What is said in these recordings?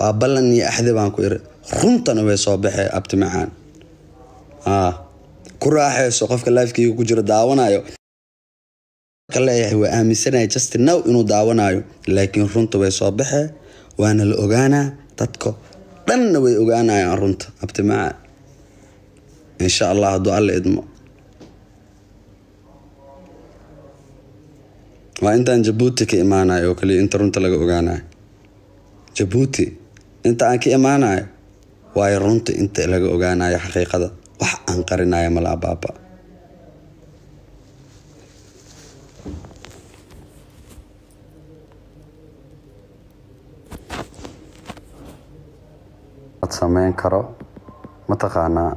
waa ballan iyo axdi baan ku iri runtana way soo baxee abti macaan aa ku raaxayso qofka lifekeyga ku jiro daawanayo leeyahay waa aaminsanaya justin now inuu daawanayo laakiin runta way soo baxee waana la ogaanaa dadka dhanna way ogaanayaan runta abti macaan insha allah hadduu alla idmo waa intaan jabuuti ka imaanayo oo kaliya inta runta laga ogaanayo jabuuti inta aan ka imaanayo waayo runta inta laga ogaanayo xaqiiqada wax aan qarinayo malaa baaba sameyn karo mataqaanaa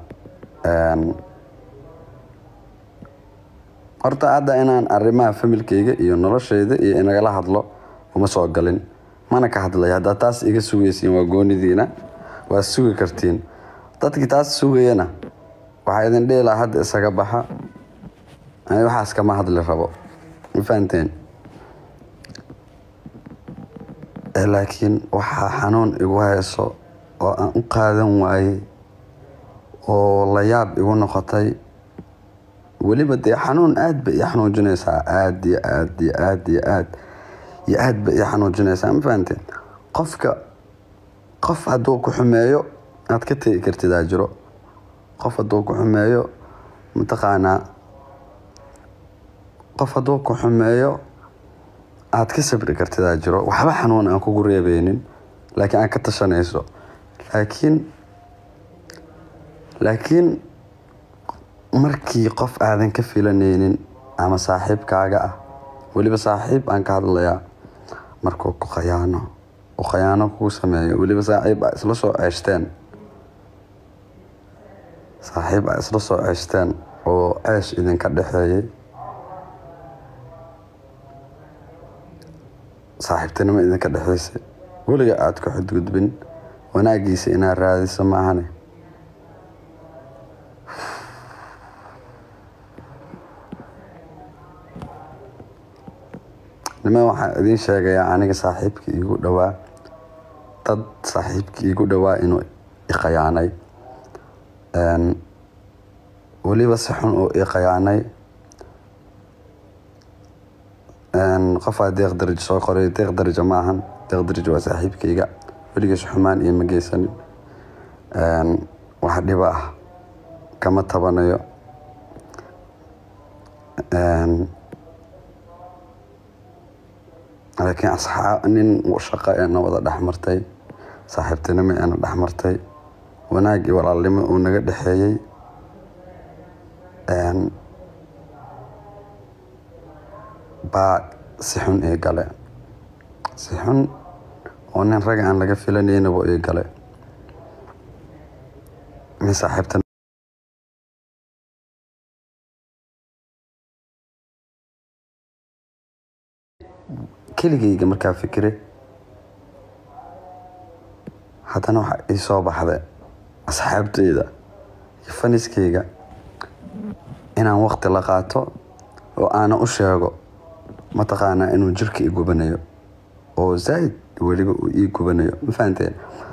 horta hadda inaan arrimaha familkeyga iyo nolosheyda iyo inagala hadlo uma soo galin mana ka hadlay haddaa taas iga sugaysiin waa goonidiina waa sugi kartiin dadkii taas sugayana waxaa idin dhihi lahaa hadda isaga baxa ani waxaas kama hadli rabo ma fahanteen laakiin waxaa xanuun igu hayso oo aan u qaadan waayey oo la yaab igu noqotay weliba dee xanuun aad ba ii xanuujinaysaa aad iyo aad iyo aad iyo aad iyo aad ba ii xanuujinaysaa ma fahanteen qofka qof hadduu ku xumeeyo aad ka tegi kartidaa jiro qof hadduu ku xumeeyo mataqaanaa qof hadduu ku xumeeyo aad ka sabri kartidaa jiro waxba xanuun aan kugu reebeynin laakiin aad ka tashanayso laakiin laakiin markii qof aadan ka filanaynin ama saaxiibkaaga ah weliba saaxiib aan ka hadlayaa markuu ku khayaano uu khayaano kuu sameeyo weliba saaxiib aa isla soo ceeshteen saaxiib aa isla soo ceeshteen oo ceesh idinka dhexeeyay saaxiibtinimo idinka dhexeysay weliga aada ku xadgudbin wanaagiisa inaad raadiso maahane niman waxaan idiin sheegayaa aniga saaxiibkii iigu dhowaa dad saaxiibkii iigu dhowaa inuu ikhayaanay weliba si xun uu ikhayaanay qofaa deeq darajo soo qoray deeq darajo maahan deeq darajo waa saaxiibkayga weligiis xumaan iyo ma geysanin wax dhiba ah kama tabanayo laakiin asxaab nin shaqo eena wada dhexmartay saaxiibtinimo eena dhexmartay wanaag iyo walaalnimo uu naga dhexeeyey baa si xun ii gale si xun oo nin rag aan laga filanaynaba ii gale min saaxiibtin keligayga markaa fikire haddana waxa ii soo baxday asxaabteyda iyo faniskayga inaan waqti la qaato oo aana u sheego mataqaanaa inuu jirka i gubanayo oo zaaid weliba uu ii gubanayo ma fahanteen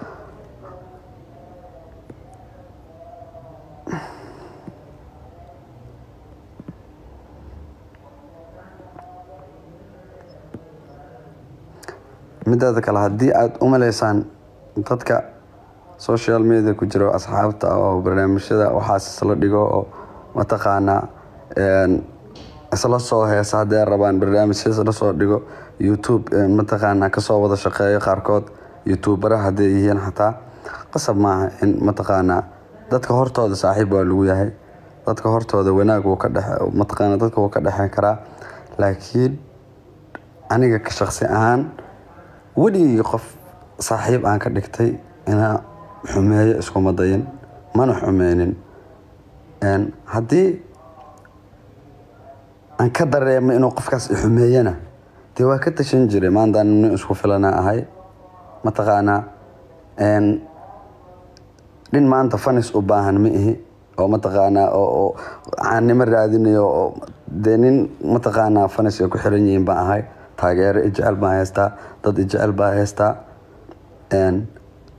midaada kale haddii aada u maleysaan dadka social media ku jiro asxaabta oo barnaamijyada waxaas isla dhigo oo mataqaanaa isla soo heesa haddii rabaan barnaamijya isla soo dhigo youtube mataqaanaa kasoo wada shaqeeyo qaarkood youtubera hadday yihiin xataa qasab maaha in mataqaanaa dadka hortooda saaxiib waa lagu yahay dadka hortooda wanaag wuu ka dhexe mataqaanaa dadka wuu ka dhexeyn karaa laakiin aniga ka shaqsi ahaan weligii qof saaxiib aan ka dhigtay inaa xumeeyo iskuma dayin mana xumeynin haddii aan ka dareemo inuu qofkaas i xumeeyana dee waa ka tashan jiray maantaan nin isku filana ahay mataqaanaa nin maanta fanis u baahan ma ihi oo mataqaanaa oo caannimo raadinayo oo dee nin mataqaanaa fanis ay ku xiran yihiin baan ahay taageero ijecel baan haystaa dad ijecel baa haystaa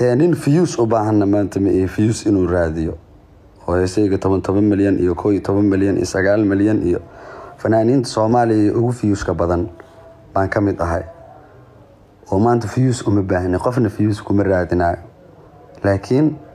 dee nin fiyuus u baahanna maanta ma iyo fiyuus inuu raadiyo oo heesayga toban toban milyan iyo koo iyo toban milyan iyo sagaal milyan iyo fanaaniinta soomaaliya iyo ugu fiyuuska badan baan ka mid ahay oo maanta fiyuus uma baahni qofna fiyuus kuma raadinayo laakiin